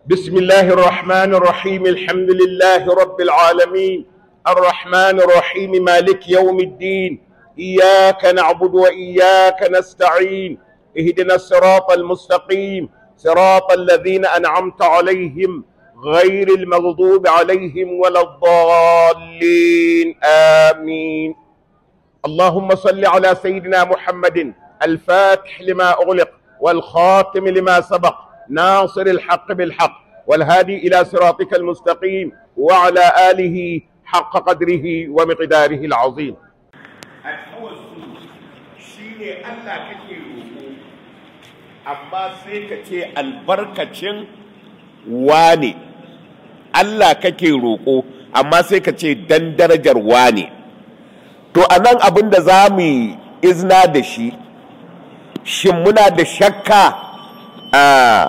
بسم الله الرحمن الرحيم الحمد لله رب العالمين الرحمن الرحيم مالك يوم الدين إياك نعبد وإياك نستعين اهدنا الصراط المستقيم صراط الذين أنعمت عليهم غير المغضوب عليهم ولا الضالين آمين اللهم صل على سيدنا محمد الفاتح لما أغلق والخاتم لما سبق ناصر الحق بالحق والهادي إلى صراطك المستقيم وعلى آله حق قدره ومقداره العظيم التوسل شيني الله كتير amma sai ka ce albarkacin wane Allah kake roƙo amma sai ka ce dan darajar wane to a nan abin da za mu izna da shi shin muna da shakka a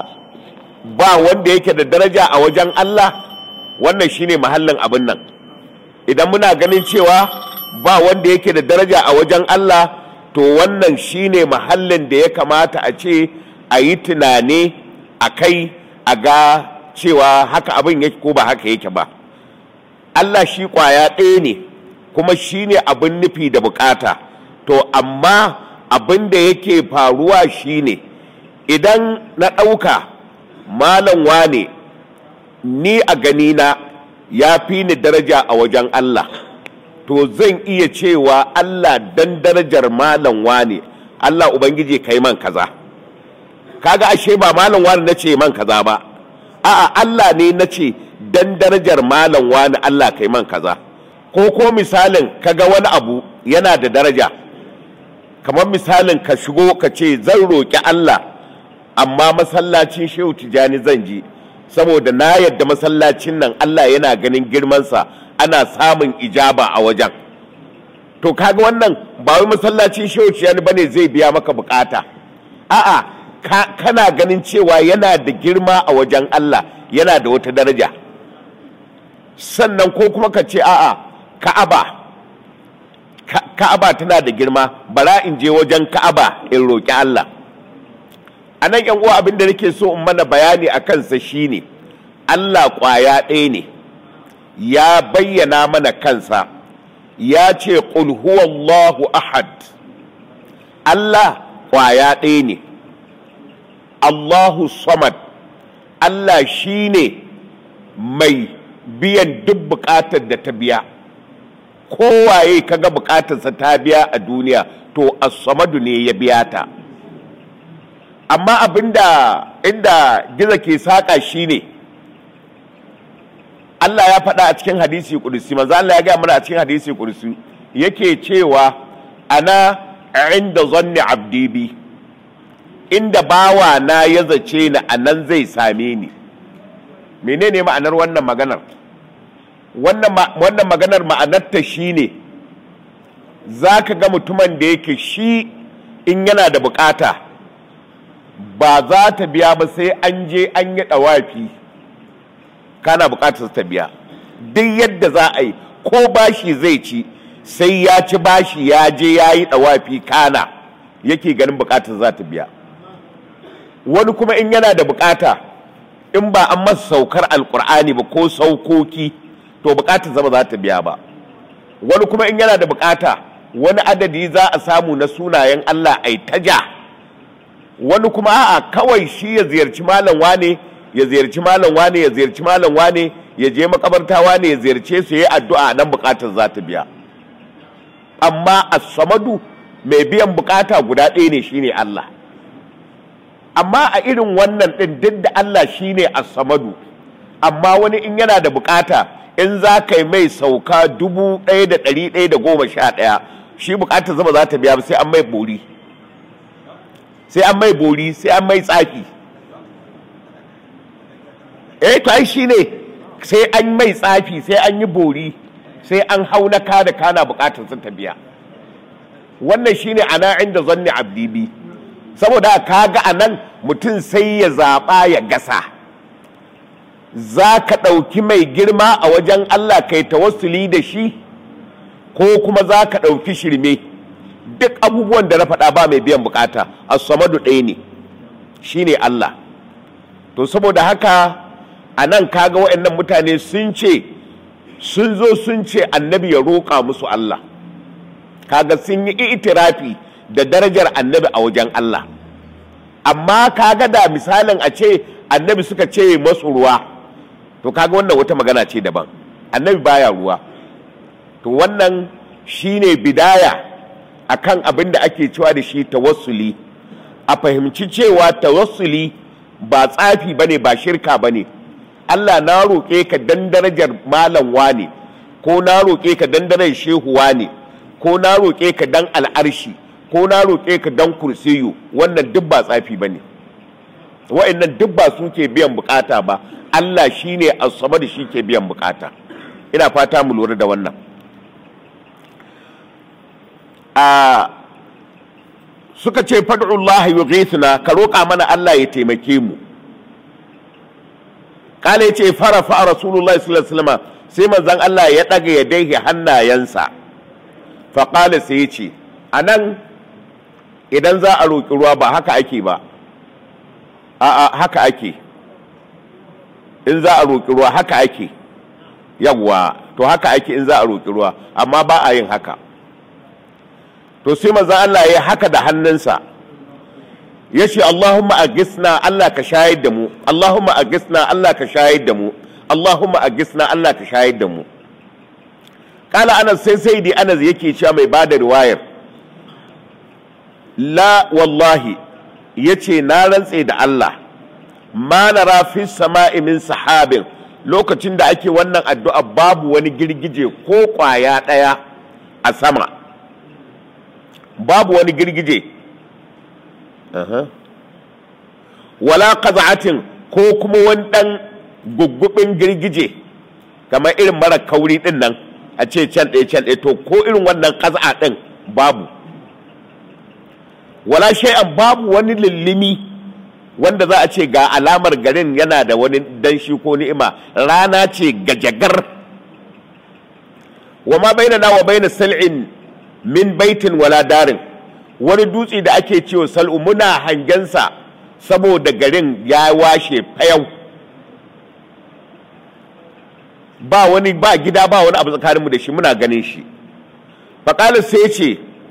ba wanda yake da daraja a wajen Allah wannan shine mahallin abin nan idan muna ganin cewa ba wanda yake da daraja a wajen Allah to wannan shine mahallin da ya kamata a ce a yi tunani a kai a ga cewa haka abin yake ko ba haka yake ba Allah shi kwaya ɗaya ne kuma shi ne abin nufi da bukata to amma abin da yake faruwa shi ne idan na ɗauka malam wane ni a ganina ya fi ni daraja a wajen Allah to zan iya cewa Allah dan darajar malam wane Allah Ubangiji kai man kaza kaga ashe ba malam wane na ce man kaza ba a'a Allah ne na ce dan darajar malam wane Allah kai man kaza ko ko misalin kaga wani abu yana da daraja kamar misalin ka shigo ka ce zan roƙi Allah amma masallacin shehu tijani zan je saboda na yadda masallacin nan Allah yana ganin girmansa ana samun ijaba a wajen to kaga wannan ba wai masallacin shehu tijani bane zai biya maka bukata a'a ka, kana ganin cewa yana da girma a wajen Allah yana da wata daraja sannan ko kuma ka ce a'a ka'aba ka'aba tana da girma bara in je wajen ka'aba in roƙi Allah a nan yan uwa abin da nake so in mana bayani a kansa shine Allah ƙwaya ɗaya ne ya bayyana mana kansa ya ce qul huwallahu ahad Allah ƙwaya ɗaya ne Allahu samad Allah shine mai biyan duk buƙatar da ta biya kowaye kaga bukatarsa ta biya a duniya to as-samadu ne ya biya ta amma abinda inda giza ke saka shine Allah ya faɗa a cikin hadisi kudusi manzo Allah ya ga mana a cikin hadisi kudusi yake cewa ana inda zanni abdi bi inda bawa na ya zace ni anan zai same ni menene ma'anar wannan maganar wannan maganar ma'anarta shi ne za ka ga mutumin da yake shi in yana da bukata ba za ta biya ba sai an je an yi ɗawafi kana bukatar ta biya duk yadda za a yi ko bashi zai ci sai ya ci bashi ya je ya yi ɗawafi kana yake ganin bukatar za ta biya wani kuma in yana da bukata in ba an masa saukar alkur'ani ba ko saukoki to bukatar zama za ta biya ba wani kuma in yana da bukata wani adadi za a samu na sunayen Allah ai taja wani kuma a'a kawai shi ya ziyarci malam wane ya ziyarci malam wane ya ziyarci malam wane ya je makabarta wane ya ziyarce su yi addu'a nan bukatar za ta biya amma as-samadu mai biyan bukata guda ɗaya ne shine Allah amma a irin wannan ɗin duk da Allah shine as-samadu amma wani in yana da bukata in za ka yi mai sauka dubu ɗaya da ɗari ɗaya da goma sha ɗaya shi bukatar zama za ta biya sai an mai bori sai an mai bori sai an mai tsafi eh to ai shine sai an mai tsafi sai an yi bori sai an hau na ka da kana bukatar sun ta biya wannan shine ana inda zanni abdibi saboda kaga anan mutum sai ya zaɓa ya gasa za ka ɗauki mai girma a wajen Allah kai tawassuli da shi ko kuma za ka ɗauki shirme duk abubuwan da na faɗa ba mai biyan bukata as-samadu ɗaya ne shine Allah to saboda haka a nan kaga waɗannan mutane sun ce sun zo sun ce annabi ya roƙa musu Allah kaga sun yi itirafi da darajar annabi a wajen Allah amma kaga da misalin a ce annabi suka ce masu ruwa to kaga wannan wata magana ce daban annabi baya ruwa to wannan shine bidaya akan abin da ake cewa da shi tawassuli a fahimci cewa tawassuli ba tsafi bane ba shirka bane Allah na roƙe ka dan darajar malam wane ko na roƙe ka dan darajar shehu wane ko na roƙe ka dan al'arshi ko na roƙe ka dan kursiyu wannan duk ba tsafi bane wa'annan duk ba su ke biyan bukata ba Allah shine asaba da shi ke biyan bukata ina fata mu lura da wannan a suka ce fad'ullahi yughithna ka roƙa mana Allah ya taimake mu kala yace farafa rasulullahi sallallahu alaihi wasallam sai manzon Allah ya daga ya daihi hannayensa fa qala sai yace anan idan za a roƙi ruwa ba haka ake ba a'a haka ake in za a roƙi ruwa haka ake yawwa to haka ake in za a roƙi ruwa amma ba a yin haka to sai manzon Allah ya haka da hannunsa ya ce Allahumma agisna Allah ka shayar da mu Allahumma agisna Allah ka shayar da mu Allahumma agisna Allah ka shayar da mu kala anas sai sai di anas yake cewa mai bada riwayar la wallahi yace na rantse da Allah ma nara fi sama'i min sahabin lokacin da ake wannan addu'a babu wani girgije ko kwaya daya a sama babu wani girgije wala qaz'atin ko kuma wani dan guggubin girgije kamar irin mara kauri din nan a ce can ɗaya can ɗaya to ko irin wannan qaz'a din babu wala shay'an babu wani lillimi wanda za a ce ga alamar garin yana da wani danshi ko ni'ima rana ce gajagar wa ma bainana wa baina sal'in min baitin wala darin wani dutse da ake cewa sal'u muna hangensa saboda garin ya washe fayau ba wani ba gida ba wani abu tsakaninmu da shi muna ganin shi faƙalis sai ce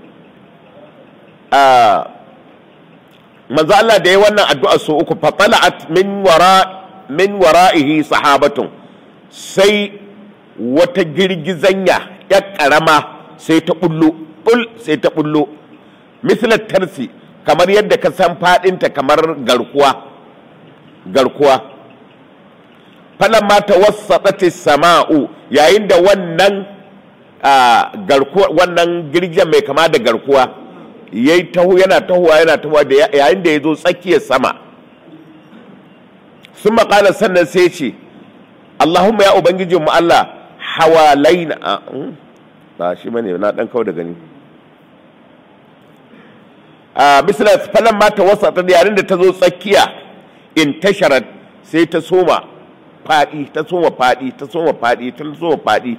manzo Allah da ya wannan addu'a so uku fatala'at min wara min wara'ihi sahabatun sai wata girgizanya ya karama sai ta bullo bul sai ta bullo mislat tarsi kamar yadda ka san fadinta kamar garkuwa garkuwa falamma tawassatati sama'u yayin da wannan garkuwa wannan girgin mai kama da garkuwa yayi taho yana tahowa yana tahowa da yayin da ya zo tsakiyar sama sun maƙala sannan sai ce Allahumma ya ubangijinmu Allah hawalaina ba shi bane na dan kawo da gani a misala falan ma ta wasa ta yarin da ta zo tsakiya in tasharat sai ta soma fadi ta soma fadi ta soma fadi ta soma fadi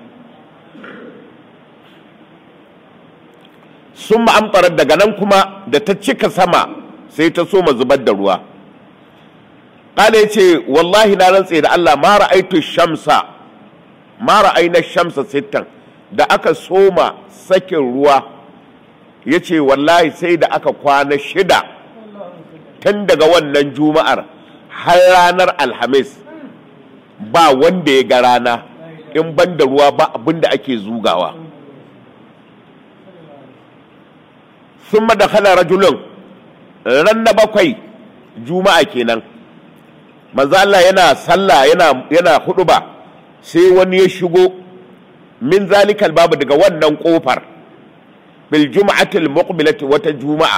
sun ma'amtarar daga nan kuma da ta cika sama sai ta soma zubar da ruwa ƙala ya ce wallahi na rantse da Allah ma ra'aitu shamsa ma ra'aina shamsa sittan da aka soma sakin ruwa ya ce wallahi sai da aka kwana shida tun daga wannan juma'ar har ranar alhamis ba wanda ya ga rana in ban da ruwa ba abin da ake zugawa sun madakala rajulun ran na bakwai juma'a kenan manzo Allah yana sallah yana yana huduba sai wani ya shigo min zalikal babu daga wannan kofar bil jum'atil muqbilati wata juma'a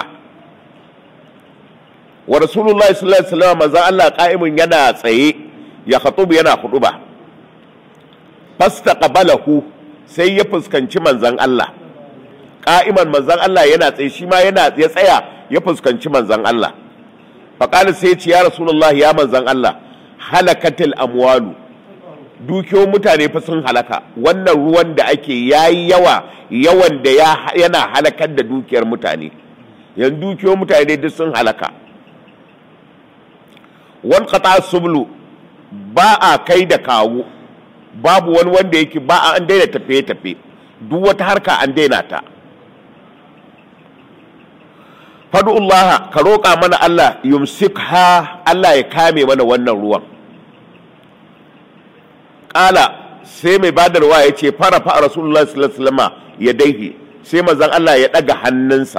wa rasulullahi sallallahu alaihi wasallam manzo Allah qa'imun yana tsaye ya khatubu yana huduba fastaqbalahu sai ya fuskanci manzon Allah qa'iman manzon Allah yana tsaye shi ma yana ya tsaya ya fuskanci manzon Allah faqala sai ya ce ya rasulullahi ya manzon Allah halakatil amwalu dukiyoyin mutane fa sun halaka wannan ruwan da ake yayi yawa yawan da yana halakar da dukiyar mutane yanzu dukiyoyin mutane duk sun halaka wal qata sublu ba a kai da kawo babu wani wanda yake ba a an daina tafiye-tafiye duk wata harka an daina ta fadu'ullaha ka roƙa mana Allah yumsikha Allah ya kame mana wannan ruwan ƙala sai mai badarwa ya ce fara fa rasulullah sallallahu alaihi wasallam ya daihi sai manzon Allah ya ɗaga hannunsa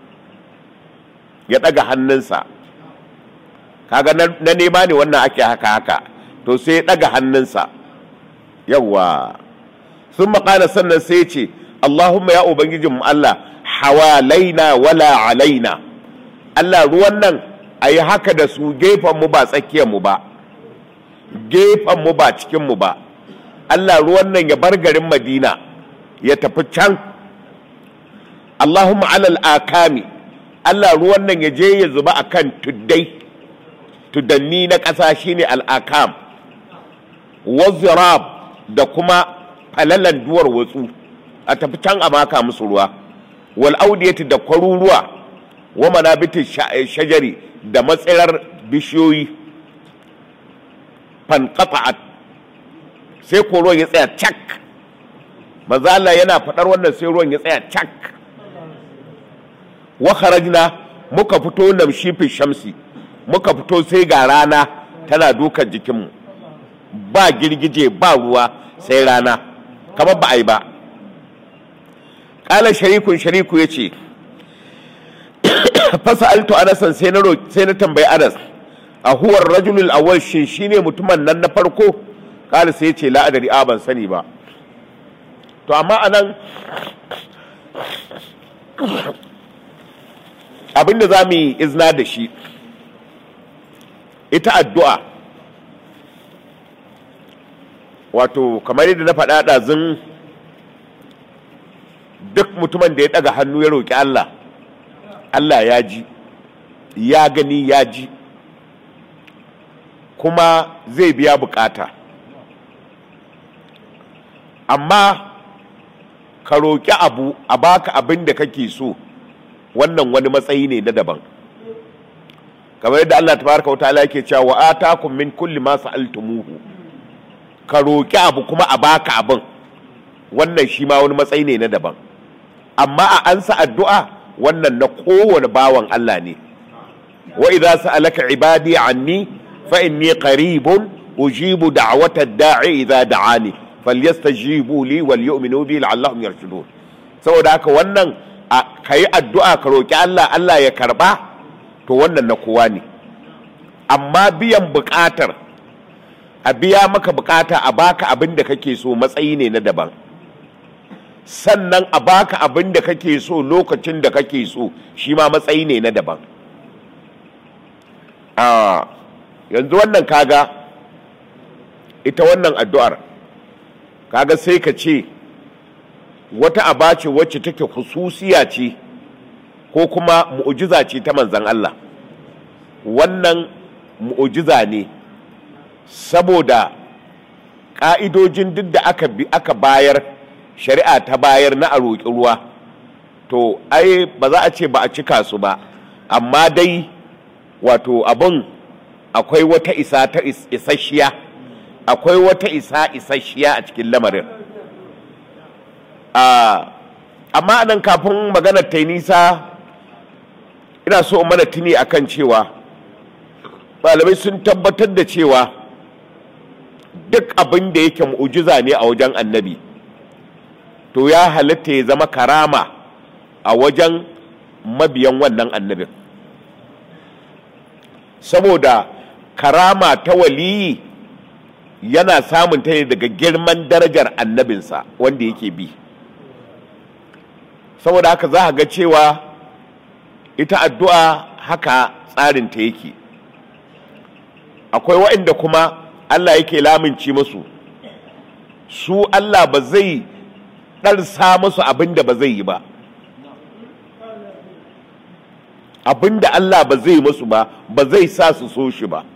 ya ɗaga hannunsa kaga na nema ne wannan ake haka haka to sai ya ɗaga hannunsa yawa sun maƙala sannan sai ce Allahumma ya ubangijin mu Allah hawalaina wala alaina Allah ruwan nan a yi haka da su gefen mu ba tsakiyar mu ba gefen mu ba cikin mu ba Allah ruwan nan ya bar garin Madina ya tafi can Allahumma alal akami Allah ruwan nan ya je ya zuba akan tuddai tuddanni na ƙasa shine al'akam wazirab da kuma falalan duwar watsu a tafi can a maka musu ruwa wal audiyati da kwaruruwa wa manabitin shajari da matsirar bishiyoyi fanqata'at sai ko ruwan ya tsaya cak maza Allah yana faɗar wannan sai ruwan ya tsaya cak wa kharajna muka fito namshi fi shamsi muka fito sai ga rana tana dukan jikinmu ba girgije ba ruwa sai rana kamar ba a yi ba ƙala sharikun shariku ya ce fasa alto anasan sai na tambayi anas a huwar rajulul awwal shin shine mutumin nan na farko ƙala sai ya ce la'adari a ban sani ba to amma anan abinda za mu yi izina da shi ita addu'a wato kamar yadda na faɗa ɗazin duk mutumin da ya ɗaga hannu ya roƙi Allah Allah ya ji ya gani ya ji kuma zai biya bukata amma ka roƙi abu a baka abin da kake so wannan wani matsayi ne na daban kamar yadda Allah tabaraka wataala yake cewa wa atakum min kulli ma sa'altumuhu ka roki abu kuma a baka abin wannan shi ma wani matsayi ne na daban amma a ansa addu'a wannan na kowane bawan Allah ne wa idza sa'alaka ibadi anni fa inni qaribun ujibu da'wata da'i idza da'ani falyastajibu li wal yu'minu bi la'allahum yarshudun saboda haka wannan kayi addu'a ka roki Allah Allah ya karba to wannan na kowa ne amma biyan bukatar a biya maka bukata a baka abin da kake so matsayi ne na daban sannan a baka abin da kake so lokacin da kake so shi ma matsayi ne na daban a yanzu wannan kaga ita wannan addu'ar kaga sai ka ce wata aba ce wacce take hususiya ce ko kuma mu'ujiza ce ta manzan Allah wannan mu'ujiza ne saboda ƙa'idojin duk da aka, aka bayar shari'a ta bayar na a roƙi ruwa to ai ba za a ce ba a cika su ba amma dai wato abin akwai wata isa ta isasshiya akwai wata isa isasshiya a cikin lamarin amma nan kafin maganar ta nisa ina so mana tuni akan cewa malamai sun tabbatar da cewa duk abin da yake mu'ujiza ne a wajen annabi to ya halatta ya zama karama a wajen mabiyan wannan annabin saboda karama ta waliyi yana samun ta ne daga girman darajar annabinsa wanda yake bi saboda haka za a ga cewa ita addu'a haka tsarinta yake akwai waɗanda kuma Allah yake laminci musu su Allah ba zai ɗarsa musu abin da ba zai yi ba abin da Allah ba zai musu ba ba zai sa su so shi ba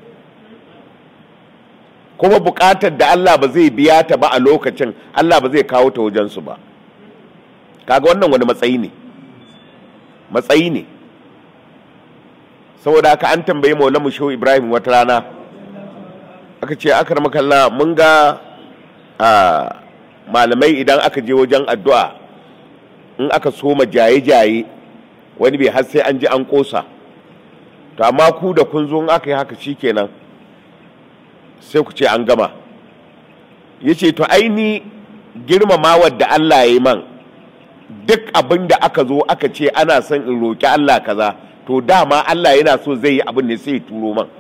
kuma buƙatar da Allah ba zai biya ta ba a lokacin Allah ba zai kawo ta wajensu ba kaga wannan wani matsayi ne matsayi ne saboda haka an tambayi maulamu shehu ibrahim wata rana aka ce akar makalla mun ga a malamai idan aka je wajen addu'a in aka soma jaye-jaye wani bai har sai an ji an kosa to amma ku da kun zo in aka yi haka shikenan sai ku ce an gama ya ce to aini girmamawar da Allah ya yi man duk abin da aka zo aka ce ana son in roƙi Allah kaza to dama Allah yana so zai yi abin ne sai ya turo man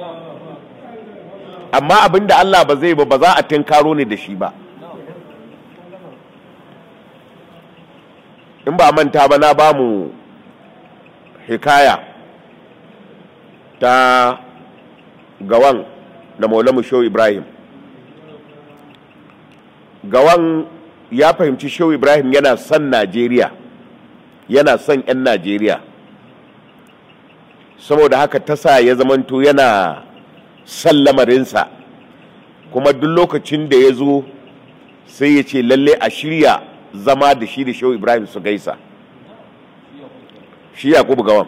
amma abin da Allah ba zai ba ba za a tinkaro ne da shi ba in ba manta ba na ba mu hikaya ta gawan da maulamu shehu ibrahim gawan ya fahimci shehu ibrahim yana son najeriya yana son 'yan najeriya saboda haka ta sa ya zamanto yana son lamarinsa kuma duk lokacin da ya zo sai ya ce lalle a shirya zama da shi da shehu ibrahim su gaisa shi yakubu gawan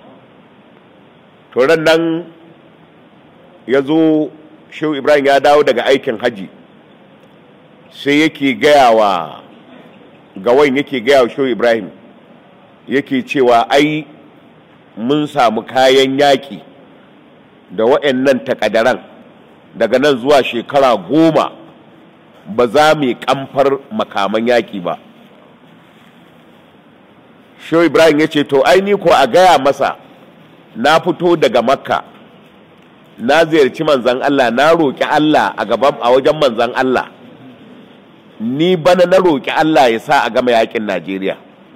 to nan ya zo shehu ibrahim ya dawo daga aikin haji sai yake gaya wa gawan yake gaya wa shehu ibrahim yake cewa ai mun samu kayan yaƙi da waɗannan takadaran daga nan zuwa shekara goma ba za mu kamfar makaman yaƙi ba shehu ibrahim ya ce to aini ko a gaya masa na fito daga makka na ziyarci manzan allah na roƙi allah a gaban a wajen manzan allah ni bana na roƙi allah ya sa a gama yaƙin najeriya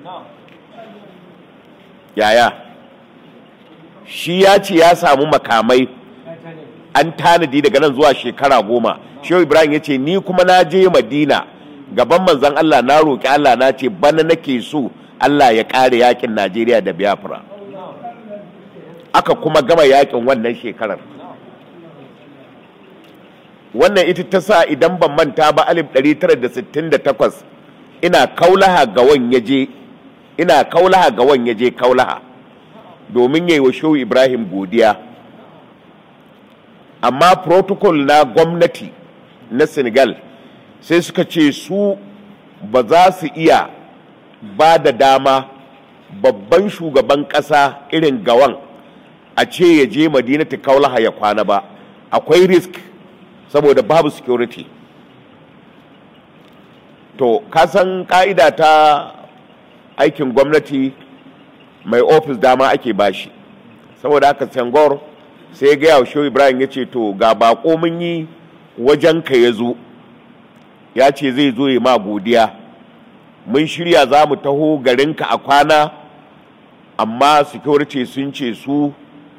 yaya shi ya ce ya samu makamai an tanadi daga nan zuwa shekara goma shehu ibrahim ya ce ni kuma na je madina gaban manzan allah na roƙi allah na ce bana nake so allah ya ƙare yakin najeriya da biafra aka kuma gama yakin wannan shekarar wannan ita ta sa idan ban manta ba 1968 ina kaulaha ga wan yaje ina kaulaha ga wan yaje kaulaha domin yayi wa shehu ibrahim godiya amma protocol na gwamnati na senegal sai suka ce su ba za su iya ba da dama babban shugaban ƙasa irin gawan a ce ya je madinati kaulaha ya kwana ba akwai risk saboda babu security to kasan ka'ida ta aikin gwamnati mai ofis dama ake bashi saboda haka sangor sai ya gaya wa shehu ibrahim ya ce to ga bako mun yi wajen ka ya zo ya ce zai zo ya ma godiya mun shirya za mu taho garinka a kwana amma security sun ce su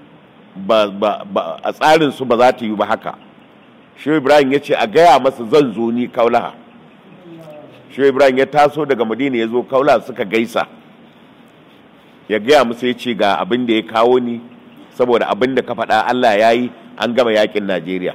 a tsarinsu ba za ta yi ba haka shehu ibrahim ya ce a gaya masa zan zo ni kaulaha shehu ibrahim ya taso daga madina ya zo kaulaha suka gaisa ya gaya musu ya ce ga abin da ya kawo ni saboda abin da ka faɗa allah ya yi an gama yakin najeriya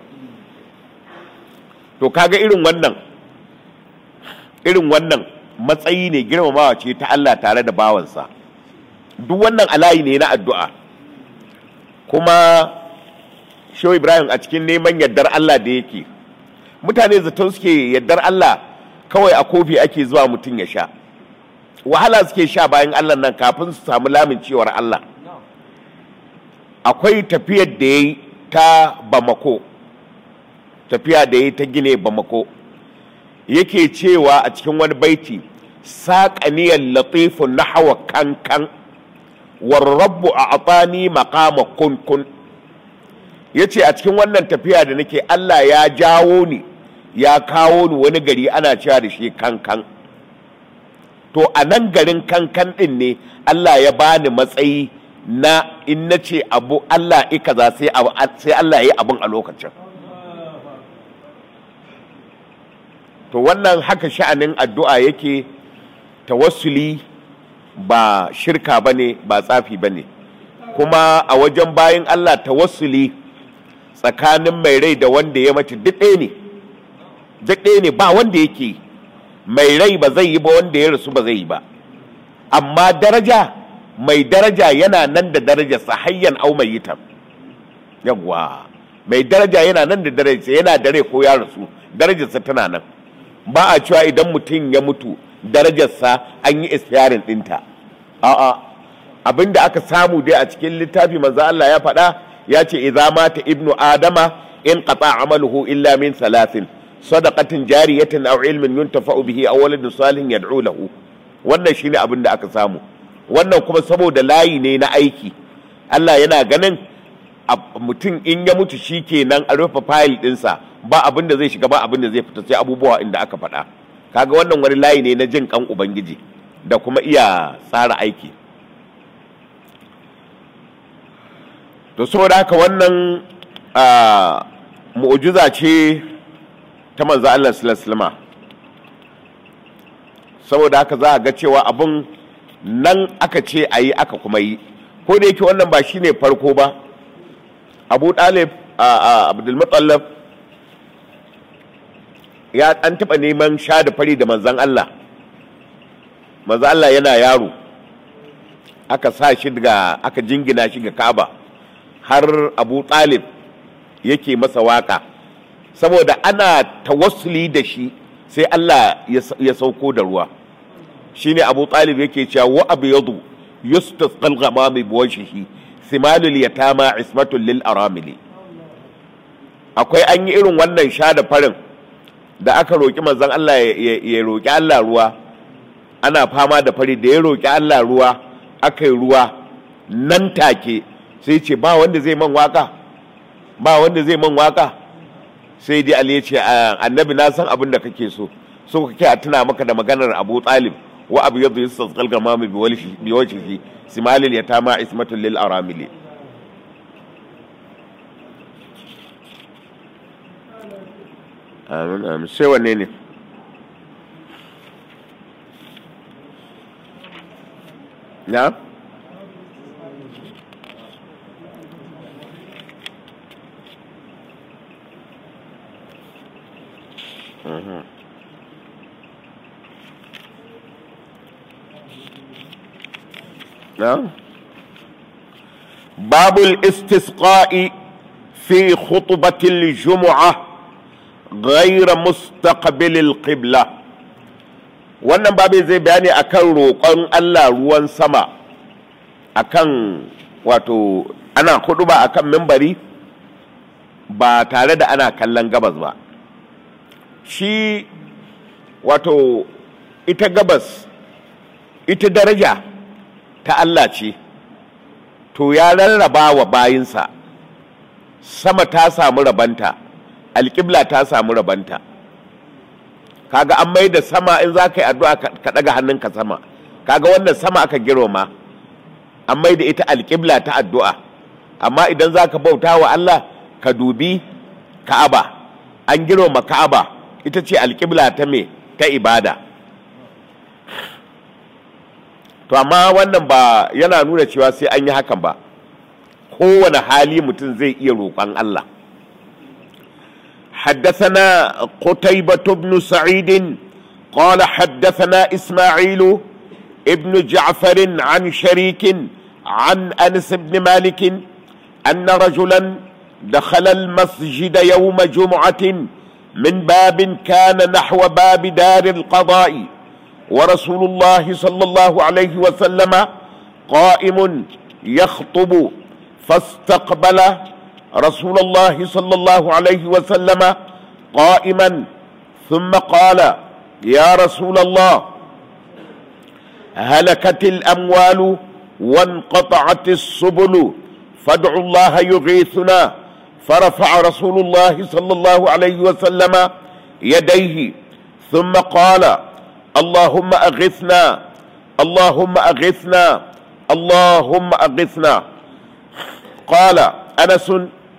to kaga irin wannan irin wannan matsayi ne girmamawa ce ta allah tare da bawansa duk wannan alayi ne na addu'a kuma shehu ibrahim a cikin neman yardar allah da yake mutane zaton suke yardar allah kawai a kofi ake zuwa mutum ya sha wahala suke sha bayan allah nan kafin su samu lamincewar allah akwai tafiyar da ya yi ta bamako tafiya da ya yi ta gine bamako yake cewa a cikin wani baiti saƙaniyar latifun na hawa kankan warrabu a atani makama kunkun ya ce a cikin wannan tafiya da nake Allah ya jawo ni ya kawo ni wani gari ana cewa da shi kankan to a nan garin kankan ɗin ne Allah ya bani matsayi na in na ce abu Allah ikaza sai Allah ya yi abin a lokacin to wannan haka sha'anin addu'a yake tawassuli ba shirka ba ne ba tsafi ba ne kuma a wajen bayan Allah tawassuli tsakanin mai rai da wanda ya mace duk ɗaya ne duk ɗaya ne ba wanda yake mai rai ba zai yi ba wanda ya rasu ba zai yi ba amma daraja mai daraja yana nan da darajarsa hayyan au mai yitam yawwa mai daraja yana nan da darajarsa yana dare ko ya rasu darajarsa tana nan ba a cewa idan mutum ya mutu darajarsa an yi istiyarin ɗinta a'a abinda aka samu dai a cikin littafi manzo Allah ya faɗa ya ce idza mata ibnu adama in qata amaluhu illa min salasin sadaqatin jariyatin aw ilmin yuntafa'u bihi aw waladin salihin yad'u lahu wannan shine abin da aka samu wannan kuma saboda layi ne na aiki Allah yana ganin mutum in ya mutu shi kenan a rufe fayil ɗinsa ba abin da zai shiga ba abin da zai fita sai abubuwa inda aka faɗa kaga wannan wani layi ne na jin kan ubangiji da kuma iya tsara aiki to saboda haka wannan mu'ujiza ce ta manzo Allah sallallahu saboda haka za a ga cewa abin nan aka ce a yi aka kuma yi ko da yake wannan ba shine farko ba abu ɗalib a abdulmutallab ya an taɓa neman sha da fari da manzan Allah manzan Allah yana yaro aka sa shi daga aka jingina shi ga kaba har abu ɗalib yake masa waka saboda ana tawassuli da shi sai Allah ya sauko da ruwa shine abu ɗalib yake cewa wa abu yadu yustasqal ghamami biwajhihi simalul yatama ismatul lil aramili akwai an yi irin wannan sha da farin da aka roƙi manzon Allah ya roƙi Allah ruwa ana fama da fari da ya roƙi Allah ruwa aka yi ruwa nan take sai ce ba wanda zai man waka ba wanda zai man waka sai dai Ali ya ce annabi na san abin da kake so so kake a tuna maka da maganar Abu Talib wa abu yadda yustasqal gamami biwajhihi simalil yatama ismatul lil aramili amin amin sai wanne ne na نعم باب الاستسقاء في خطبة الجمعة غير مستقبل القبلة wannan babu zai bayani akan roƙon Allah ruwan sama akan wato ana hudu ba akan mimbari ba tare da ana kallon gabas ba shi wato ita gabas ita daraja ta Allah ce to ya rarraba wa bayinsa sama ta samu rabanta alƙibla ta samu rabanta kaga an mai da sama in za ka yi addu'a ka ɗaga hannunka sama kaga wannan sama aka girma an mai da ita alƙibla ta addu'a amma idan za ka bauta wa Allah ka dubi ka'aba an girma ka'aba ita ce alƙibla ta me ta ibada to amma wannan ba yana nuna cewa sai an yi hakan ba kowane hali mutum zai iya roƙon Allah حدثنا قتيبة بن سعيد قال حدثنا إسماعيل ابن جعفر عن شريك عن أنس بن مالك أن رجلا دخل المسجد يوم جمعة من باب كان نحو باب دار القضاء ورسول الله صلى الله عليه وسلم قائم يخطب فاستقبل رسول الله صلى الله عليه وسلم قائما ثم قال يا رسول الله هلكت الاموال وانقطعت السبل فادعوا الله يغيثنا فرفع رسول الله صلى الله عليه وسلم يديه ثم قال اللهم اغثنا اللهم اغثنا اللهم اغثنا قال انس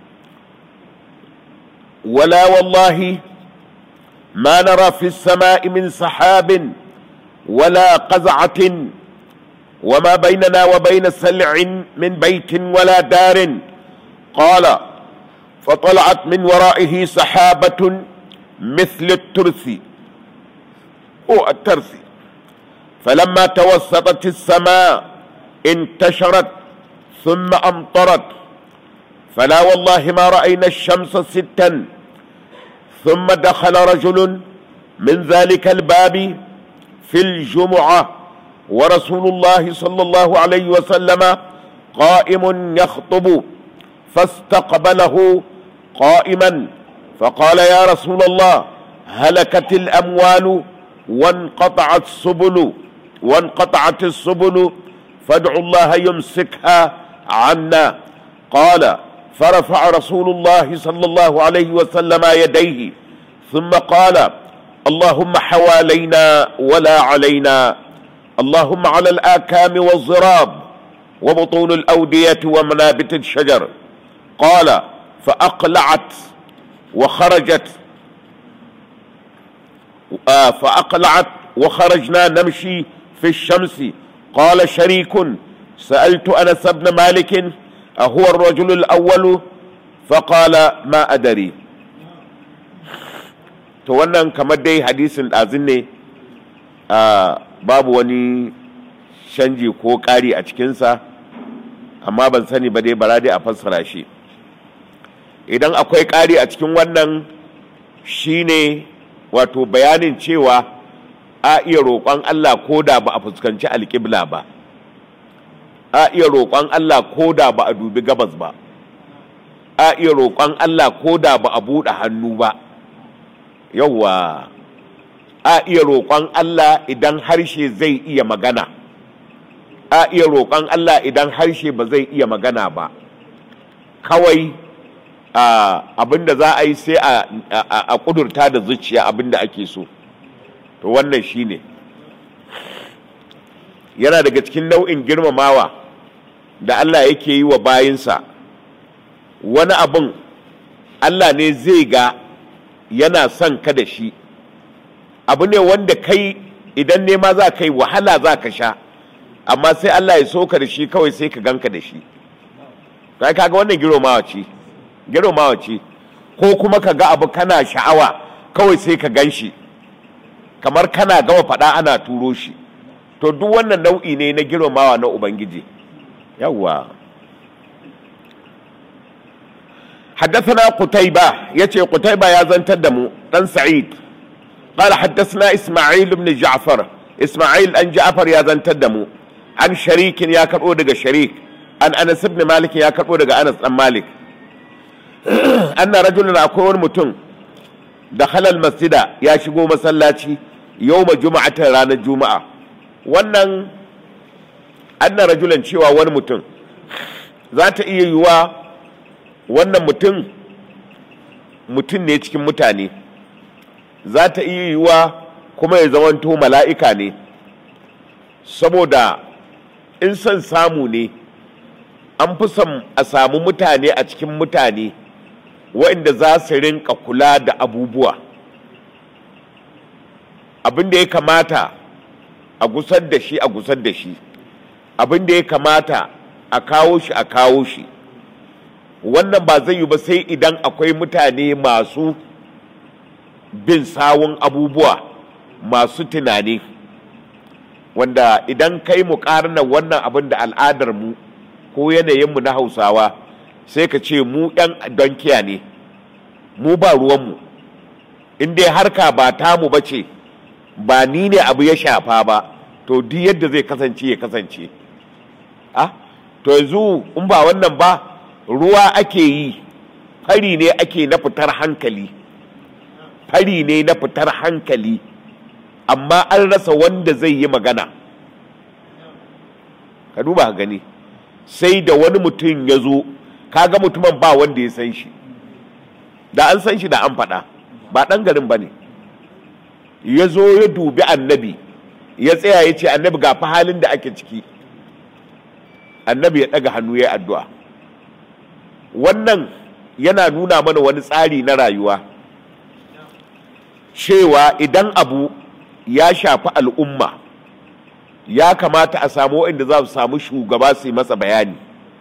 ولا والله ما نرى في السماء من سحاب ولا قزعه وما بيننا وبين سلع من بيت ولا دار قال فطلعت من ورائه سحابه مثل الترث هو الترث فلما توسطت السماء انتشرت ثم امطرت فلا والله ما رأينا الشمس ستا ثم دخل رجل من ذلك الباب في الجمعة ورسول الله صلى الله عليه وسلم قائم يخطب فاستقبله قائما فقال يا رسول الله هلكت الأموال وانقطعت السبل وانقطعت السبل فادعوا الله يمسكها عنا قال فرفع رسول الله صلى الله عليه وسلم يديه ثم قال اللهم حوالينا ولا علينا اللهم على الآكام والضراب وبطون الأودية ومنابت الشجر قال فأقلعت وخرجت آه فأقلعت وخرجنا نمشي في الشمس قال شريك سألت أنس بن مالك أهو الرجل الأول فقال ما أدري to wannan kamar dai hadisin ɗazin ne babu wani canji ko ƙari a cikinsa amma ban sani ba dai bara dai a fassara shi idan akwai ƙari a cikin wannan shine wato bayanin cewa a iya roƙon Allah ko da ba a fuskanci alƙibla ba a iya roƙon Allah ko da ba a dubi gabas ba a iya roƙon Allah ko da ba a buɗe hannu ba yauwa a iya roƙon Allah idan harshe zai iya magana a iya roƙon Allah idan harshe ba zai iya magana ba kawai abinda za a yi sai a ƙudurta da zuciya abinda ake so to wannan shine yana daga cikin nau'in girmamawa da Allah yake yi wa bayinsa wani abin Allah ne zai ga yana son ka da shi abu ne wanda kai idan nema za ka yi wahala za ka sha amma sai Allah ya so ka da shi kawai sai ka ganka da shi kai kaga wannan girmamawa ce girmamawa ce ko kuma ka ga abu kana sha'awa kawai sai ka gan shi kamar kana gama faɗa ana turo shi to duk wannan nau'i ne na girmamawa na ubangiji yawwa حدثنا قتيبة يتي قتيبة يا زنتدمو بن سعيد قال حدثنا إسماعيل بن جعفر إسماعيل أن جعفر يا زنتدمو عن شريك يا كرؤو دقى شريك عن أنس بن مالك يا كرؤو دقى أنس بن مالك أن رجلا أكون متن دخل المسجد يا شقو مسلاتي يوم جمعة رانا الجمعة wannan anna rajulan cewa wani mutum za ta iya yiwa wannan mutum mutum ne cikin mutane za ta iya yiwa kuma ya zamanto mala'ika ne saboda in son samu ne an fi son a samu mutane a cikin mutane waɗanda za su rinka kula da abubuwa abin da ya kamata a gusar da shi a gusar da shi abin da ya kamata a kawo shi a kawo shi wannan ba zai yi ba sai idan akwai mutane masu bin sawun abubuwa masu tunani wanda idan kai mu karna wannan abin da al'adar mu ko yanayinmu na hausawa sai ka ce mu yan donkiya ne mu ba ruwanmu in dai harka ba tamu ba ce ba ni ne abu ya shafa ba to duk yadda zai kasance ya kasance ah to yanzu in ba wannan ba ruwa ake yi fari ne ake na fitar hankali fari ne na fitar hankali amma an rasa wanda zai yi magana ka duba gani sai da wani mutum ya zo kaga mutumin ba wanda ya san shi da an san shi da an faɗa ba ɗan garin ba ne ya zo ya dubi annabi ya tsaya ya ce annabi ga fa halin da ake ciki annabi ya ɗaga hannu ya addu'a wannan yana nuna mana wani tsari na rayuwa cewa idan abu ya shafi al'umma ya kamata a samu waɗanda za su samu shugaba su yi masa bayani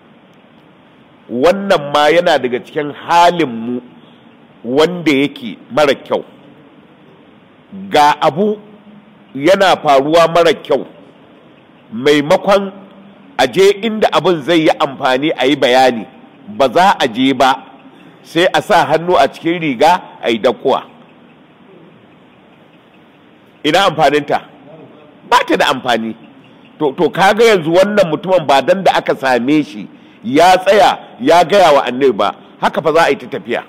wannan ma yana daga cikin halinmu wanda yake mara kyau ga abu yana faruwa mara kyau maimakon aje inda abin zai yi amfani a yi bayani ba za a je ba sai a sa hannu a cikin riga a yi dakuwa ina amfaninta ba ta da amfani to, to kaga yanzu wannan mutumin ba dan da aka same shi ya tsaya ya gaya wa annabi ba haka fa za a yi ta tafiya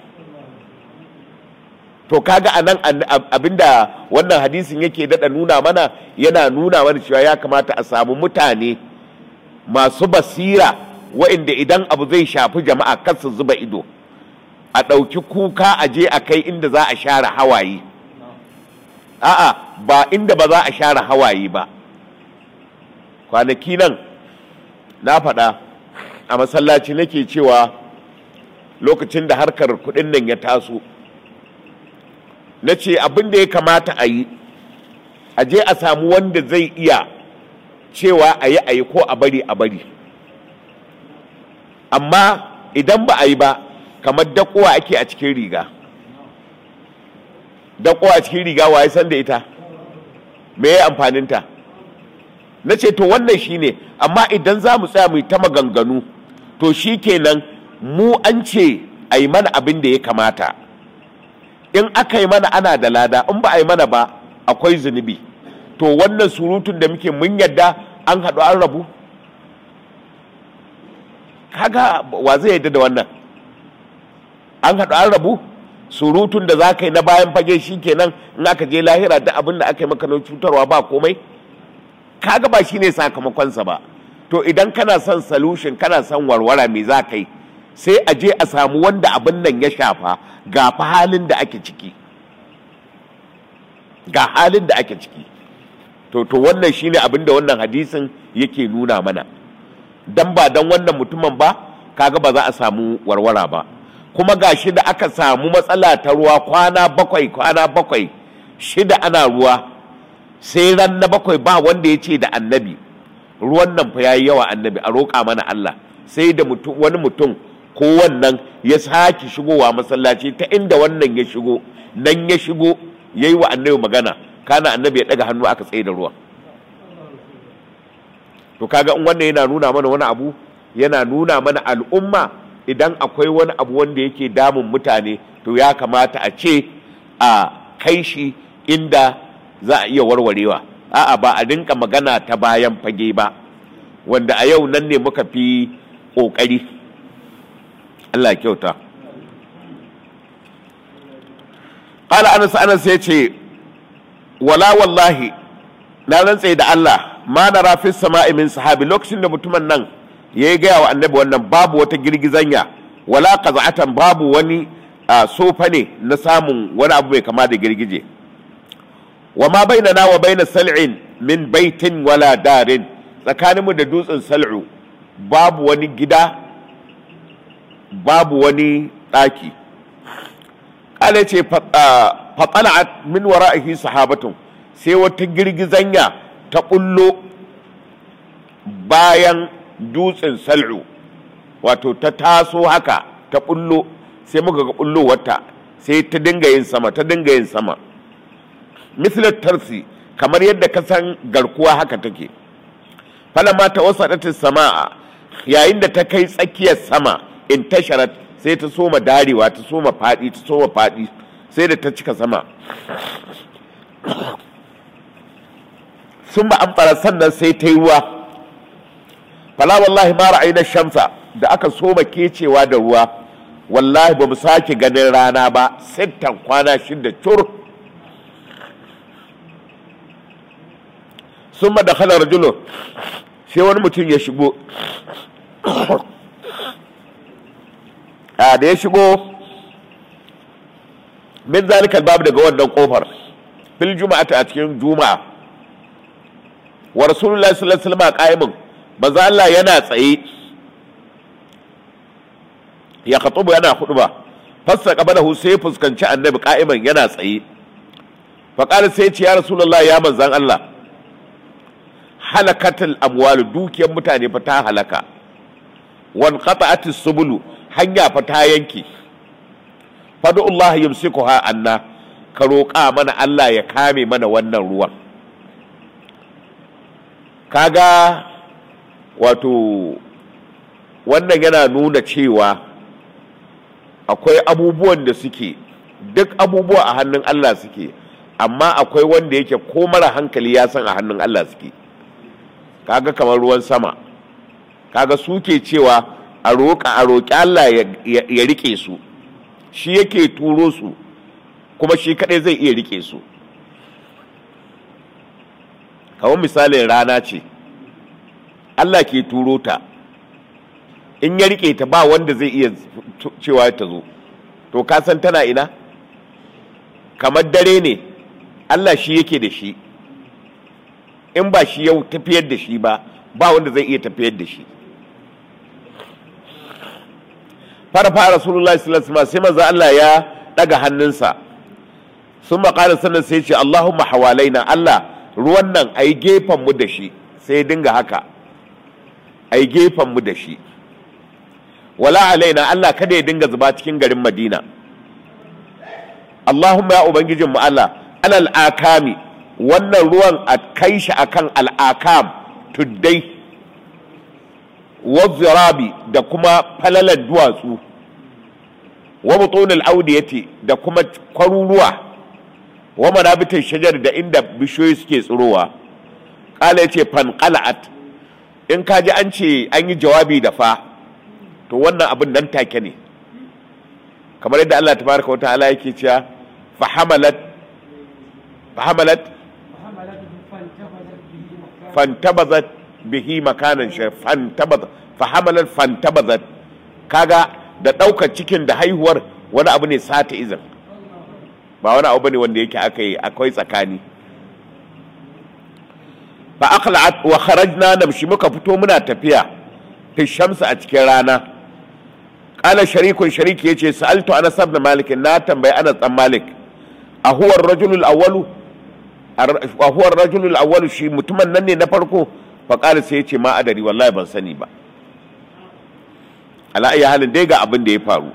to kaga a nan abinda wannan hadisin yake daɗa nuna mana yana nuna mana cewa ya kamata a samu mutane masu basira wa'inda idan abu zai shafi jama'a kar su zuba ido a ɗauki kuka a je a kai inda za a share hawaye a'a ba inda ba za a share hawaye ba kwanaki nan na faɗa a masallaci nake cewa lokacin da harkar kuɗin nan ya taso na ce abin da ya kamata a yi a je a samu wanda zai iya cewa a yi a yi ko a bari a bari amma idan ba a yi ba kamar dakowa ake a cikin riga dakowa a cikin riga wa ya san da ita me ya amfaninta na ce to wannan shine amma idan za mu tsaya mu ta maganganu to shi kenan mu an ce a yi mana abin da ya kamata in aka yi mana ana da lada in ba a yi mana ba akwai zunubi to wannan surutun da muke mun yadda an haɗu an rabu kaga wa zai yadda da wannan an haɗu an rabu surutun da za ka yi na bayan fage shi kenan in aka je lahira da abin da aka yi maka na cutarwa ba komai kaga ba shine sakamakonsa ba to idan kana son solution kana son warwara me za ka yi sai a je a samu wanda abin nan ya shafa ga fa halin da ake ciki ga halin da ake ciki to to wannan shine abin da wannan hadisin yake nuna mana dan ba dan wannan mutumin ba kaga ba za a samu warwara ba kuma ga shi da aka samu matsala ta ruwa kwana bakwai kwana bakwai shida ana ruwa sai ran na bakwai ba wanda ya ce da annabi ruwan nan fa yayi yawa annabi a roƙa mana Allah sai da mutum wani mutum ko wannan ya sake shigowa masallaci ta inda wannan ya shigo nan ya shigo yayi wa annabi magana kana annabi ya daga hannu aka tsaye da ruwan to kaga in wannan yana nuna mana wani abu yana nuna mana al'umma idan akwai wani abu wanda yake damun mutane to ya kamata a ce a kai shi inda za a iya warwarewa a'a ba a dinka magana ta bayan fage ba wanda a yau nan ne muka fi ƙoƙari Allah kyauta ƙala anas anas ya ce wala wallahi na rantse da Allah ma na rafi sama'i min sahabi lokacin da mutumin nan ya yi gaya wa annabi wannan babu wata girgizanya wala qaza'atan babu wani sofa ne na samun wani abu mai kama da girgije wa ma bainana wa baina sal'in min baitin wala darin tsakaninmu da dutsen sal'u babu wani gida babu wani ɗaki ƙala ce fatsala'at min wara'ihi sahabatun sai wata girgizanya ta ƙullo bayan dutsen sal'u wato ta taso haka ta ɓullo sai muka ga ɓullo wata sai ta dinga yin sama ta dinga yin sama mislar tarsi kamar yadda ka san garkuwa haka take falama ta wasa sama'a yayin da ta kai tsakiyar sama in tasharat sai ta soma darewa ta soma faɗi ta soma faɗi sai da ta cika sama sun ba amfara sannan sai ta yi ruwa fala wallahi ma ra'ayna shamsa da aka soma kecewa da ruwa wallahi ba mu sake ganin rana ba sittan kwana shida cur sun da khala rajulu sai wani mutum ya shigo a da ya shigo min zalikal babu daga wannan kofar fil juma'ata a cikin juma'a wa rasulullahi sallallahu alaihi wasallam qa'imun manzo Allah yana tsaye ya khatubu yana khutba fassa qabalahu sai fuskanci annabi qa'iman yana tsaye fa qala sai ce ya rasulullahi ya manzan Allah halakatul amwal dukiyar mutane fa ta halaka wan qata'atis subulu hanya fa ta yanke fadu Allah yumsikuha anna ka roƙa mana Allah ya kame mana wannan ruwan kaga wato wannan yana nuna cewa akwai abubuwan da suke duk abubuwa a hannun Allah suke amma akwai wanda yake ko mara hankali ya san a hannun Allah suke kaga kamar ruwan sama kaga suke cewa a roƙa a roƙi Allah ya rike su shi yake turo su kuma shi kadai zai iya rike su kamar misalin rana ce Allah ke turo ta in ya rike ta ba wanda zai iya cewa ta zo to ka san tana ina kamar dare ne Allah shi yake da shi in ba shi yau tafiyar da shi ba ba wanda zai iya tafiyar da shi fara fara rasulullahi sallallahu alaihi sai manzo Allah ya daga hannunsa sun maƙalar sannan sai ce Allahumma hawalaina Allah ruwan nan ai gefen mu da shi sai dinga haka ai gefen mu da shi wala alaina Allah kada ya dinga zuba cikin garin Madina Allahumma ya ubangijin mu Allah alal akami wannan ruwan a kai shi akan al'akam tuddai wazzirabi da kuma falalan duwatsu wa butunul audiyati da kuma kwaruruwa wa manabitin shajar da inda bishiyoyi suke tsirowa kala yace fanqala'at in kaji an ce an yi jawabi da fa to wannan abin nan take ne kamar yadda Allah tabaraka wa ta'ala yake cewa fahamalat fahamalat fantabazat bihi makanan shi fantabazat fahamalat fantabazat kaga da ɗaukar cikin da haihuwar wani abu ne sata izin ba wani abu bane wanda yake aka yi akwai tsakani fa aqla'at wa kharajna namshi muka fito muna tafiya fi shamsu a cikin rana qala sharikun shariki yace sa'altu anas ibn malik na tambayi anas dan malik a huwa ar-rajulul awwalu a huwa ar-rajulul awwalu shi mutumin nan ne na farko fa qala sai yace ma adari wallahi ban sani ba ala ayi halin dai ga abin da ya faru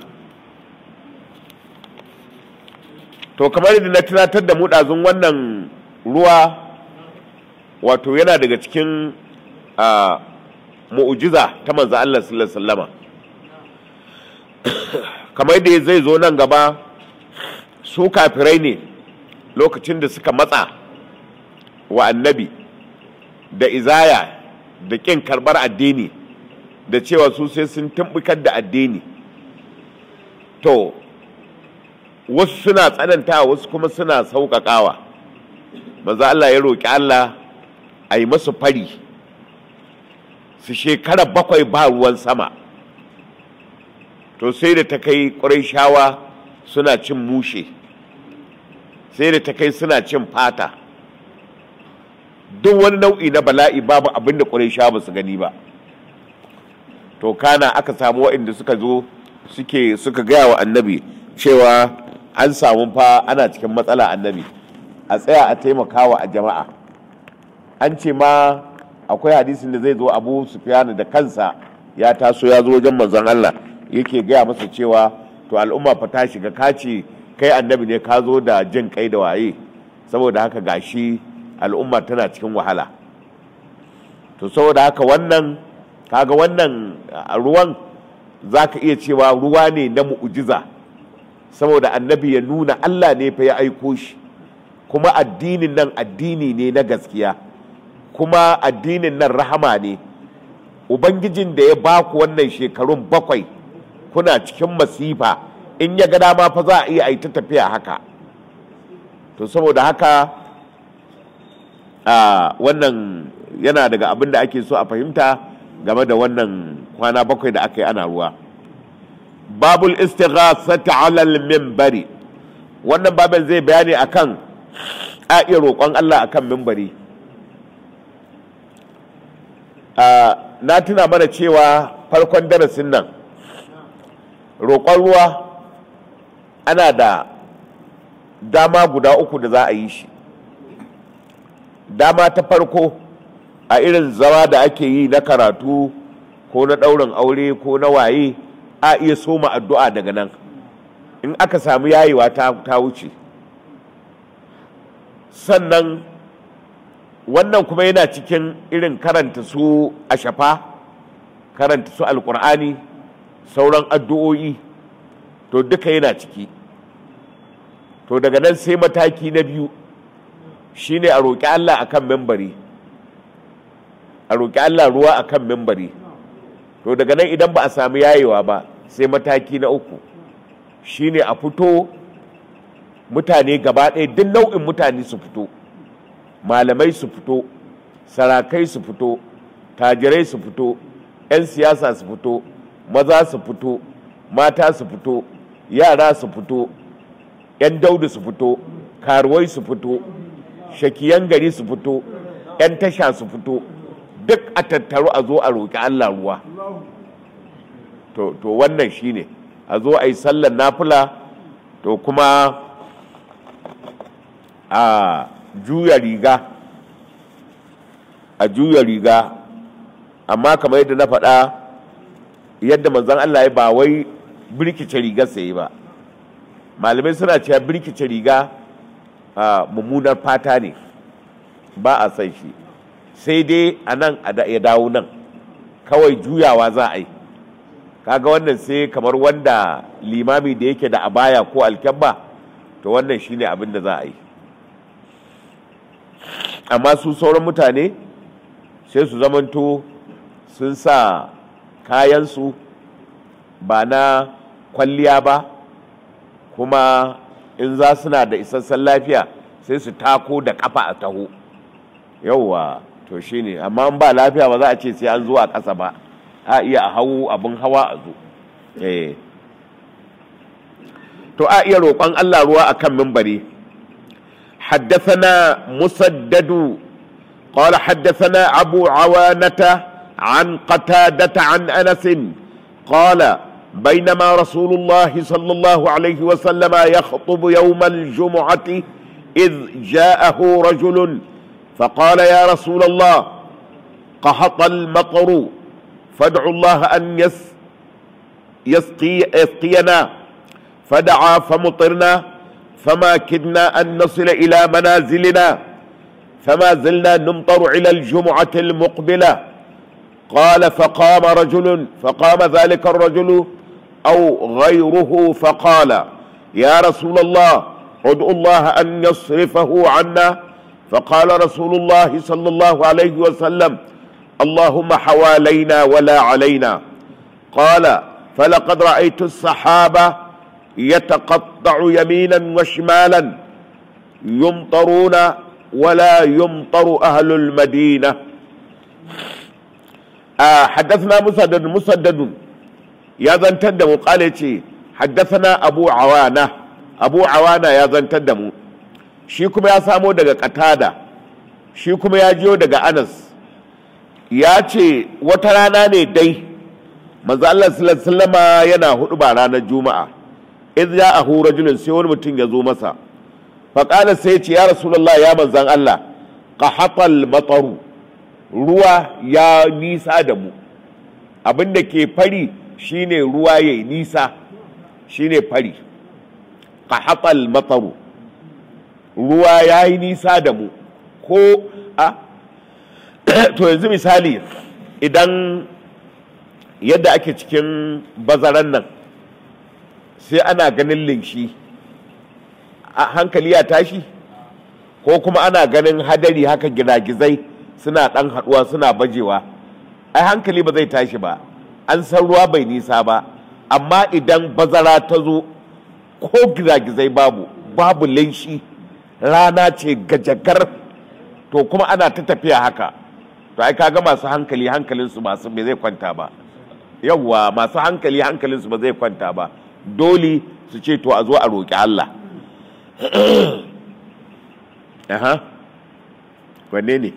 to kamar yadda na tunatar da mu ɗazun wannan ruwa wato yana daga cikin mu'ujiza ta manzo Allah sallallahu alaihi wasallama kamar yadda zai zo nan gaba su kafirai ne lokacin da suka matsa wa annabi da izaya da ƙin karɓar addini da cewa su sai sun tumbukar da addini to wasu suna tsananta wasu kuma suna sauƙaƙawa manzo Allah ya roƙi Allah a yi masu fari su shekara bakwai ba ruwan sama to sai da ta kai shawa suna cin mushe sai da ta kai suna cin fata duk wani nau'i na bala'i babu abin da shawa ba su gani ba to kana aka samu waɗanda suka zo suke suka gaya wa annabi cewa an samu fa ana cikin matsala annabi a tsaya a taimakawa a jama'a an ce ma akwai hadisin da zai zo abu sufiyanu da kansa ya taso ya zo wajen manzon Allah yake gaya masa cewa to al'umma fa ta shiga kace kai annabi ne ka zo da jin kai da waye saboda haka gashi al'umma tana cikin wahala to saboda haka wannan kaga wannan ruwan za ka iya cewa ruwa ne na mu'ujiza saboda annabi ya nuna Allah ne fa ya aiko shi kuma addinin nan addini ne na gaskiya kuma addinin nan rahama ne ubangijin da ya baku wannan shekarun bakwai kuna cikin masifa in ya ga dama fa za a iya ta tafiya haka to saboda haka a wannan yana daga abin da ake so a fahimta game da wannan kwana bakwai da aka yi ana ruwa babul istighasati ala al-minbari wannan babin zai bayani akan a iya roƙon Allah akan minbari na tuna mana cewa farkon darasin nan roƙon ruwa ana da dama guda uku da za a yi shi dama ta farko a irin zama da ake yi na karatu ko na ɗaurin aure ko na waye a iya soma addu'a daga nan in aka samu yayewa ta, ta wuce sannan wannan kuma yana cikin irin karanta su a shafa karanta su alkur'ani sauran addu'o'i to duka yana ciki to daga nan sai mataki na biyu shine a roƙi Allah akan membari a roƙi Allah ruwa akan membari to daga nan idan ba a sami yayewa ba sai mataki na uku shine a fito mutane gaba ɗaya duk nau'in mutane su fito malamai su fito sarakai su fito tajirai su fito 'yan siyasa su fito maza su fito mata su fito yara su fito 'yan daudu su fito karuwai su fito shakiyan gari su fito 'yan tasha su fito duk a tattaru a zo a roƙi allah ruwa to, to wannan shine a zo a yi sallar nafula to kuma a juya riga a juya riga amma kamar yadda na faɗa yadda manzon Allah ya ba wai birkice riga sai ba malamai suna cewa birkice riga a mummunar fata ne ba a san shi sai dai a nan ya dawo nan kawai juyawa za a yi kaga wannan sai kamar wanda limami da yake da abaya ko alkyabba to wannan shine abin da za a yi amma su sauran mutane sai su zamanto sun sa kayansu ba na kwalliya ba kuma in za suna da isassan lafiya sai su tako da kafa a taho yauwa to shine amma in ba lafiya ba za a ce sai an zo a ƙasa ba a iya a hau abin hawa a zo to a iya roƙon Allah ruwa a kan mimbari حدثنا مسدد قال حدثنا أبو عوانة عن قتادة عن أنس قال بينما رسول الله صلى الله عليه وسلم يخطب يوم الجمعة إذ جاءه رجل فقال يا رسول الله قحط المطر فادعوا الله أن يس يسقي يسقينا فدعا فمطرنا فما كدنا أن نصل إلى منازلنا فما زلنا نمطر إلى الجمعة المقبلة قال فقام رجل فقام ذلك الرجل أو غيره فقال يا رسول الله ادعو الله أن يصرفه عنا فقال رسول الله صلى الله عليه وسلم اللهم حوالينا ولا علينا قال فلقد رأيت الصحابة يتقطع يمينا وشمالا يمطرون ولا يمطر أهل المدينة آه حدثنا مسدد مسدد يا ذن تدمو قال حدثنا أبو عوانة أبو عوانة يا ذن تدمو shi kuma ya samo daga katada shi kuma ya jiyo daga anas ya ce wata rana ne dai manzo Allah sallallahu yana hudu ba ranar juma'a idh ja'ahu rajulun sai wani mutum ya zo masa fa qala sai ce ya rasulullah ya manzan Allah qahatal mataru ruwa ya nisa da mu abin da ke fari shine ruwa yayi nisa shine fari qahatal mataru ruwa ya yi nisa da mu ko a to yanzu misali idan yadda ake cikin bazaran nan sai ana ganin linshi a hankali ya tashi ko kuma ana ganin hadari haka gizai suna ɗan haɗuwa suna bajewa ai hankali ba zai tashi ba an san ruwa bai nisa ba amma idan bazara ta zo ko gizai babu babu linshi rana ce gajagar to kuma ana ta tafiya haka to ai kaga masu hankali hankalinsu masu bai zai kwanta ba yawwa masu hankali hankalinsu ba zai kwanta ba dole su ce to a zo a roƙi Allah aha wanne ne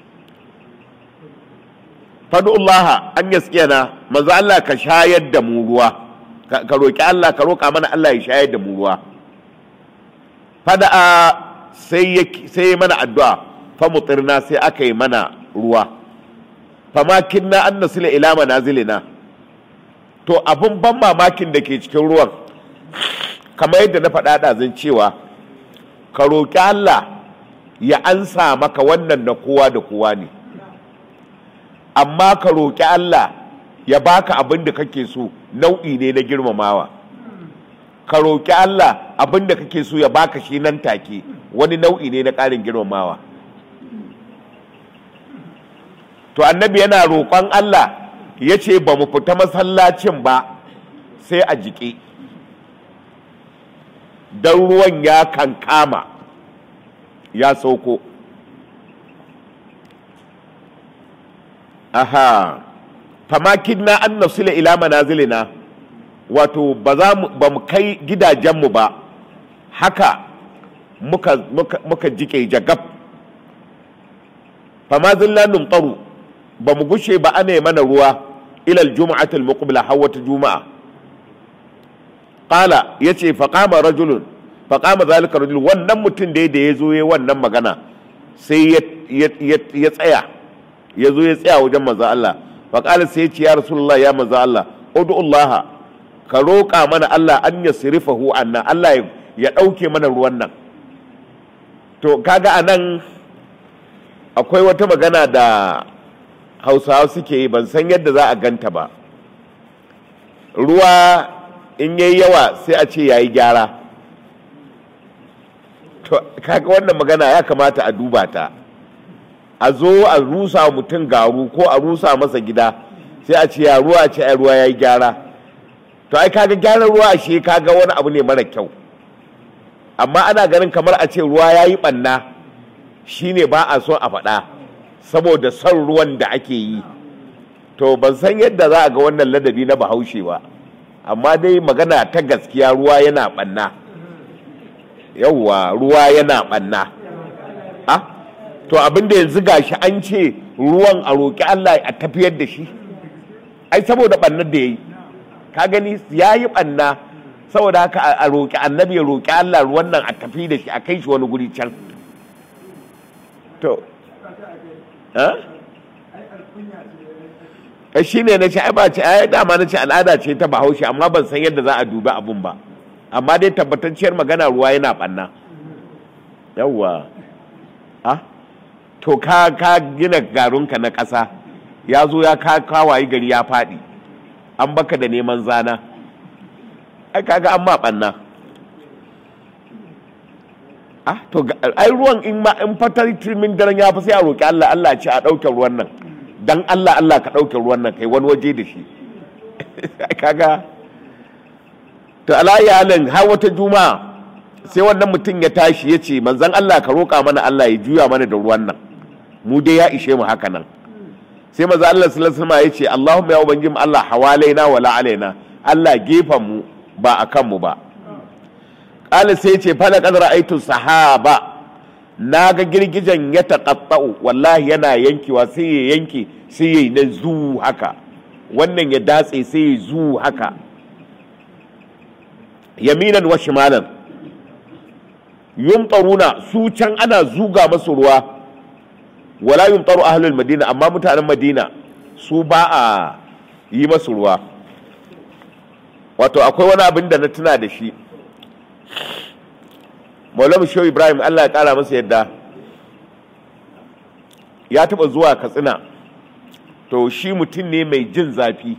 fadu'ullah an yaskiyana manzo Allah ka shayar da mu ruwa ka roƙi Allah ka roƙa mana Allah ya shayar da mu ruwa fada'a sai ya mana addu'a fa mutirna sai aka yi mana ruwa fama kinna an nasila ila manazilina to abin ban mamakin da ke cikin ruwan kamar yadda na faɗa ɗazin cewa ka roƙi Allah ya ansa maka wannan na kowa da kowa ne amma ka roƙi Allah ya baka abin da kake so nau'i ne na girmamawa ka roƙi Allah abin da kake so ya baka shi nan take wani nau'i ne na ƙarin girmamawa to annabi yana roƙon Allah ya ce ba mu fita masallacin ba sai a jiƙe don ruwan ya kankama ya sauko aha famakin na an nasila ila manazilina wato ba za mu ba mu kai gidajenmu ba haka muka muka muka jike jagab famazilla numtaru ba mu gushe ba ana yi mana ruwa ilal juma'atul muqbila hawata juma'a qala yace fa qama rajulun fa qama zalika rajul wannan mutum da ya zo yayi wannan magana sai ya tsaya ya zo ya tsaya wajen manzo Allah fa qala sai ya ce ya rasulullah ya manzo Allah ud'u Allah ka roƙa mana Allah an yasrifahu anna Allah ya ɗauke mana ruwan nan to kaga anan akwai wata magana da hausawa suke yi ban san yadda za a ganta ba ruwa in yayi yawa sai a ce yayi gyara to kaga wannan magana ya kamata a duba ta a zo a rusa mutum garu ko a rusa masa gida sai a ce ya ruwa ce ai ruwa yayi gyara to ai kaga gyaran ruwa shi kaga wani abu ne mara kyau amma ana ganin kamar a ce ruwa yayi banna shine ba a so a faɗa saboda son ruwan da ake yi to ban san yadda za a ga wannan ladabi na bahaushe ba amma dai magana ta gaskiya ruwa yana ɓanna yauwa ruwa yana ɓanna a to abinda yanzu gashi an ce ruwan a roƙi Allah a tafiyar da shi ai saboda ɓannar da ya yi ka gani ya yi ɓanna saboda haka a roƙi annabi ya roƙi Allah ruwan nan a tafi da shi a kai shi wani guri can to eh shi ne na ce ai ba ce ai dama na ce al'ada ce ta bahaushe amma ban san yadda za a dubi abun ba amma dai tabbatacciyar magana ruwa yana banna yawwa ah to ka ka gina garunka na ƙasa ya zo ya ka kawaye gari ya faɗi an baka da neman zana ai kaga an ma banna ah to ai ruwan in ma in fatar min daren ya fi sai a roki Allah Allah ce a ɗauke ruwan nan dan Allah Allah ka ɗauke ruwan nan kai wani waje da shi kaga to alayi halin har wata juma'a sai wannan mutum ya tashi ya ce manzan Allah ka roƙa mana Allah ya juya mana da ruwan nan mu dai ya ishe mu haka nan sai maza Allah sallallahu alaihi ya ce Allahumma ya ubangiji Allah hawalaina wala alaina Allah gefen mu ba akan mu ba qala sai ya ce fa laqad ra'aytu sahaba na ga girgijen ya taƙaɓɓa'u wallahi yana yankewa sai ya yanke sai ya yi na zu haka wannan ya datse sai ya zu haka yaminan wa shimalan yumtaruna su can ana zuga masu ruwa wala yumtaru ahlul madina amma mutanen madina su ba a yi masu ruwa wato akwai wani abin da na tuna da shi maulamu shehu ibrahim allah ya kara masa yadda ya taba zuwa katsina to shi mutum ne mai jin zafi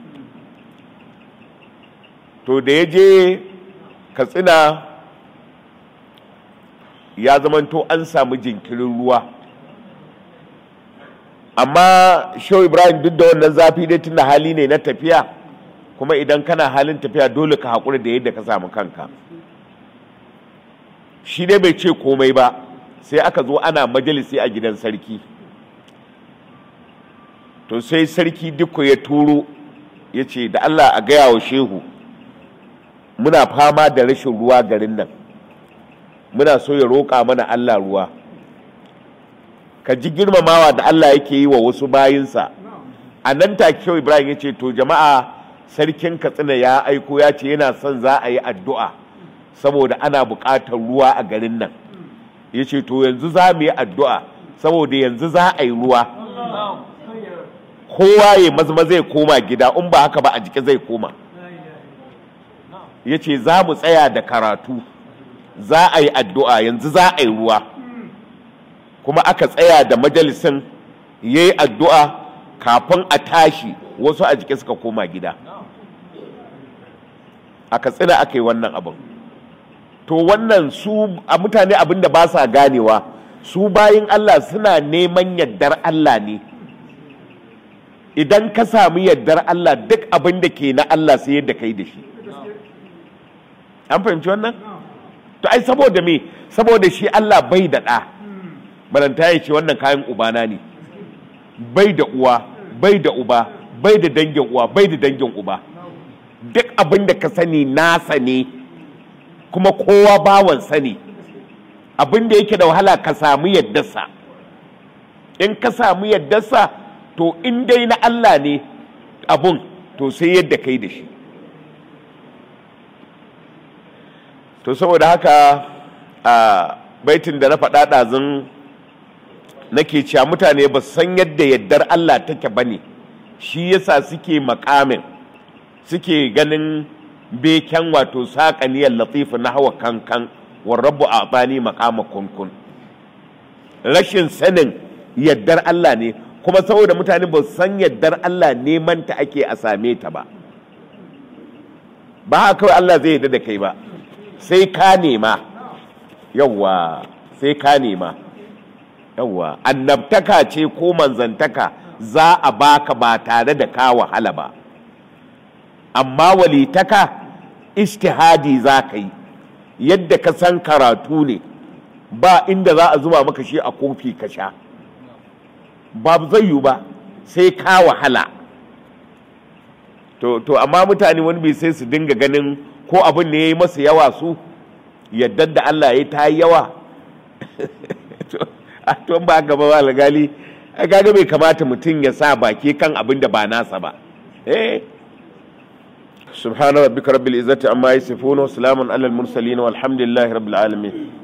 to da ya je katsina ya zamanto an samu jinkirin ruwa amma shehu ibrahim duk da wannan zafi dai tunda hali ne na tafiya kuma idan kana halin tafiya dole ka haƙura da yadda ka samu kanka shi dai bai ce komai ba sai aka zo ana majalisi a gidan sarki to sai sarki dukku ya turo ya ce da allah a gaya wa shehu muna fama da rashin ruwa garin nan muna so ya roƙa mana allah ruwa ka ji girmamawa da allah yake yi wa wasu bayinsa a nan take shehu ibrahim ya ce to jama'a sarkin katsina ya aiko ya ce yana son za a yi addu'a saboda ana buƙatar ruwa a garin nan ya ce to yanzu za mu yi addu'a saboda yanzu za a yi ruwa kowa ya mazma zai koma gida in ba haka ba a jiki zai koma ya ce za mu tsaya da karatu za a yi addu'a yanzu za a yi ruwa kuma aka tsaya da majalisin ya yi addu'a kafin a tashi wasu a jike suka koma gida a katsina aka yi wannan abin to wannan su a mutane abin da ba sa ganewa su bayin Allah suna neman yardar Allah ne idan ka sami yardar Allah duk abin da ke na Allah sai yadda kai da shi an fahimci wannan to ai saboda me saboda shi Allah bai da ɗa balanta ya ce wannan kayan ubana ne bai da uwa bai da uba bai da dangin uwa bai da dangin uba duk abin da ka sani nasa ne kuma kowa bawan sani abin da yake da wahala ka samu yaddarsa in ka samu yaddarsa to in dai na Allah ne abun to sai yadda kai da shi to saboda haka a baitin da na faɗa ɗazun nake cewa mutane ba san yadda yaddar Allah take ba ne shi yasa suke makamin suke ganin beken wato saƙaniyar latifu na hawa kankan warrabu a bani makama kunkun rashin sanin yaddar Allah ne kuma saboda mutane ba san yaddar Allah neman ta ake a same ta ba ba haka kawai Allah zai yarda da kai ba sai ka nema yawwa sai ka nema yawwa annabtaka ce ko manzantaka za a baka ba tare da ka wahala ba amma walitaka istihadi za ka yi yadda ka san karatu ne ba inda za a zuba maka shi a kofi ka sha ba zai yiwu ba sai ka wahala to, to amma mutane wani bai sai su dinga ganin ko abin ne ya yi masa yawa su yadda da Allah ya ta yi yawa to ba gaba ba lagali gaga bai kamata mutum ya sa baki kan abin da ba nasa ba eh سبحان ربك رب العزة عما يصفون وسلام على المرسلين والحمد لله رب العالمين